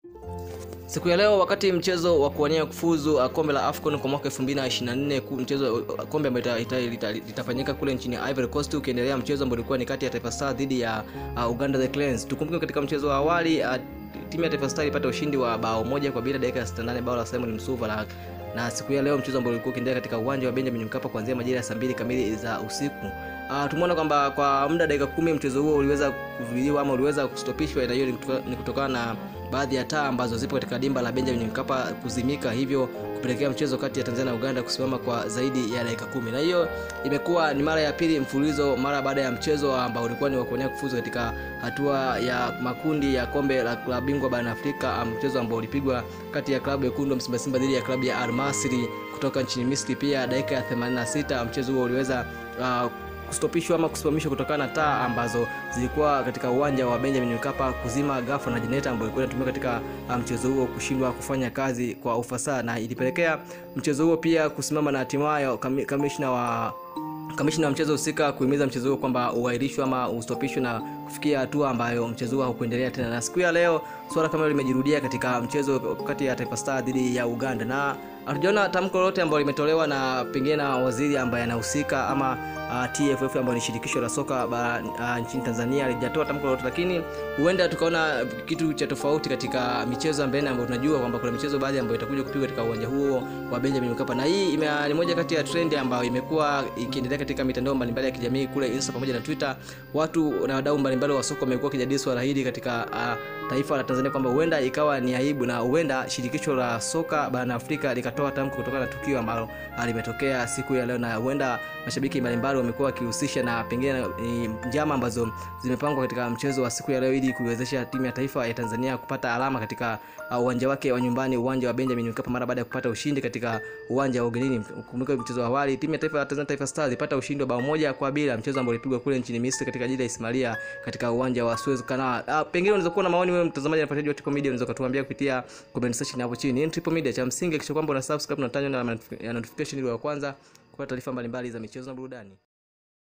Siku ya leo wakati mchezo wa kuwania kufuzu uh, kombe la AFCON kwa mwaka 2024 ku- mchezo uh, kombe ambalo ita- ita- ita- litafanyika kule nchini Ivory Coast ukiendelea mchezo ambao ulikuwa ni kati ya Taifa Stars dhidi ya uh, Uganda the Cranes. Tukumbuke katika mchezo wa awali uh, timu ya Taifa Stars ilipata ushindi wa bao moja kwa bila dakika ya 68 bao la Simon Msuva la na siku ya leo mchezo ambao ulikuwa ukiendelea katika uwanja wa Benjamin Mkapa kuanzia majira ya saa mbili kamili za usiku. Uh, tumeona kwamba kwa muda dakika kumi mchezo huo uliweza kuzuiliwa ama uliweza kustopishwa, na hiyo ni kutoka- ni kutokana na baadhi ya taa ambazo zipo katika dimba la Benjamin Mkapa kuzimika, hivyo kupelekea mchezo kati ya Tanzania na Uganda kusimama kwa zaidi ya dakika kumi, na hiyo imekuwa ni mara ya pili mfululizo mara baada ya mchezo ambao ulikuwa ni wa kuonea kufuzu katika hatua ya makundi ya kombe la klabu bingwa barani Afrika, mchezo ambao ulipigwa kati ya klabu yekundu Msimba Simba dhidi ya klabu ya Al Masry kutoka nchini Misri. Pia dakika ya 86 mchezo huo uliweza uh, kustopishwa ama kusimamishwa kutokana na taa ambazo zilikuwa katika uwanja wa Benjamin Mkapa kuzima ghafla na jeneta ambayo ilikuwa inatumika katika uh, mchezo huo kushindwa kufanya kazi kwa ufasaha, na ilipelekea mchezo huo pia kusimama na hatimaye kami- kamishna wa kamishna wa mchezo husika kuhimiza mchezo huo kwamba uahirishwe ama ustopishwe na kufikia hatua ambayo mchezo huo haukuendelea tena. Na siku ya leo swala kama hilo limejirudia katika mchezo kati ya Taifa Stars dhidi ya Uganda, na hatujaona tamko lolote ambalo limetolewa na pengine na waziri ambaye anahusika ama uh, TFF ambayo ni shirikisho la soka bara uh, nchini Tanzania alijatoa tamko lolote, lakini huenda tukaona kitu cha tofauti katika michezo ya mbele ambayo tunajua kwamba kuna michezo baadhi ambayo itakuja kupigwa katika uwanja huo wa Benjamin Mkapa, na hii ime, ni moja kati ya trend ambayo imekuwa ikiendelea katika mitandao mbalimbali ya kijamii kule Insta pamoja na Twitter. Watu na wadau mbalimbali wa soka wamekuwa wakijadili swala hili katika uh, taifa la Tanzania kwamba huenda ikawa ni aibu na huenda shirikisho la soka barani Afrika likatoa tamko kutokana na tukio ambalo ah, limetokea siku ya leo, na huenda mashabiki mbalimbali wamekuwa wakihusisha na pengine ni njama ambazo zimepangwa katika mchezo wa siku ya leo ili kuiwezesha timu ya taifa ya Tanzania kupata alama katika uh, uwanja wake wa nyumbani, uwanja wa Benjamin Mkapa mara baada ya kupata ushindi katika uwanja wa ugenini. Kumbuka mchezo wa awali timu ya taifa ya Tanzania Taifa Stars ilipata ushindi wa bao moja kwa bila, mchezo ambao ulipigwa kule nchini Misri katika jiji la Ismailia katika uwanja wa Suez Canal. Uh, pengine unaweza kuwa na maoni wewe mtazamaji na mfuatiliaji wa Triple Media, unaweza kutuambia kupitia comment section hapo chini. Hii ni Triple Media, cha msingi kisha kwamba una subscribe na tanya na notification ili wa kwanza kupata taarifa mbalimbali za michezo na burudani.